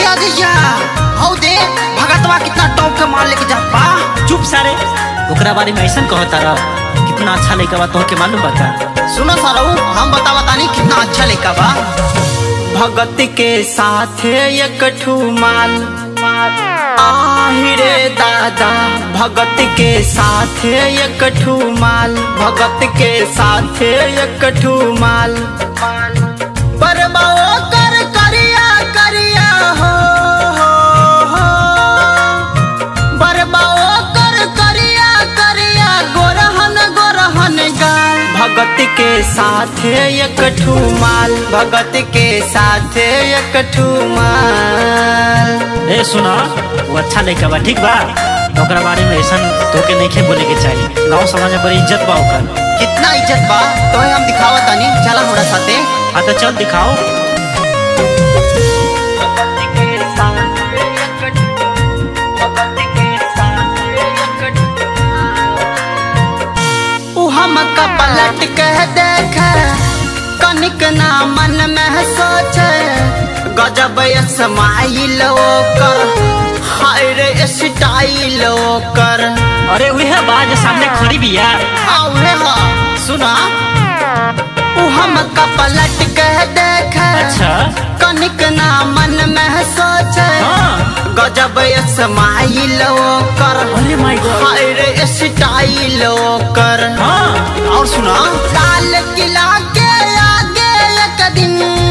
जइया हौ दे भगतवा कितना टॉप के माल लेके जात बा चुप सारे ओकरा बारे में ऐसा कहता रह कितना अच्छा लड़का बा तोहके मालूम बा का सुनो सारऊ हम बतावा तानी कितना अच्छा लड़का बा भगत के साथ एक ठू माल आहिरे दादा भगत के साथ एक ठू माल भगत के साथ एक ठू माल बरबाओ कर करिया करिया हो हो हो बरबाओ कर करिया करिया गोरहन गोरहन गाल भगत के साथ एक ठू माल भगत के साथ एक ठू माल ए सुना वो अच्छा लड़का बा ठीक बा ओकरा बारे में ऐसा तोके नहीं बोले के चाहिए गाँव समाज में बड़ी इज्जत बा ओकर कितना इज्जत बा तो हम दिखावा तानी चला हमरा साथे हाँ तो चल दिखाओ उ हमका पलट के देख कनिक ना मन में सोचे गजब स्माइल ओकर हाय रे स्टाइल ओकर अरे वह बाज सामने खड़ी भी यार आवे हा सुना उ हमका पलट के देख अच्छा कनिक ना मन में सोचे हाँ गजब स्माइल ओकर अरे माय गॉड हाय रे स्टाइल ओकर हाँ और सुना लाल किला के आगे एक दिन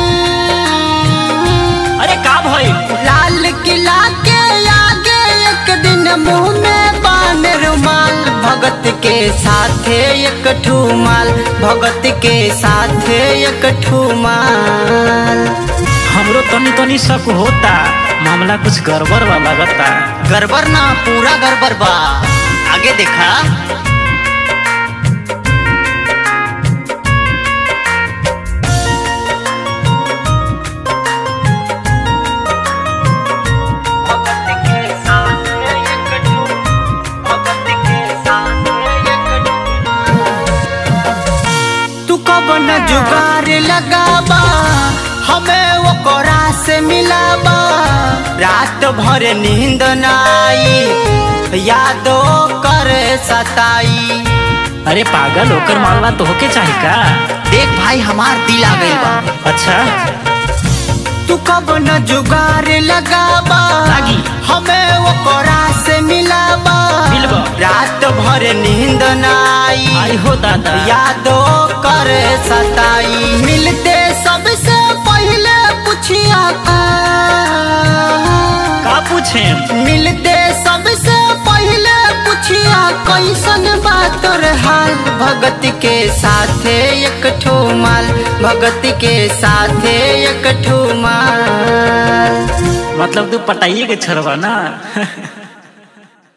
अरे का भाई लाल किला के आगे एक दिन मुंह में बान रुमाल भगत के साथे एक ठुमाल भगत के साथे एक ठुमाल हमरो तनी तनी शक होता मामला कुछ गड़बड़ बा लगता गड़बड़ ना पूरा गड़बड़ बा आगे देखा तू कब न जुगार लगाबा हमें वो कोरा से मिलाबा रात भर नींद न आई यादो कर सताई अरे पागल होकर मालवा तो होके चाही का देख भाई हमार दिल आ गइल बा अच्छा तू कब न जुगार लगाबा लागी। हमें वो कोरा से मिलाबा मिलबा। रात भर नींद न आई आई हो दादा यादो कर सताई मिलते सबसे पहले पूछिया का का पूछे मिलते सबसे पहले पूछिया कैसन बात तोर हाल भगत के साथे एक ठो माल भगत के साथे एक ठो माल मतलब तू पटाइए के छोड़बा ना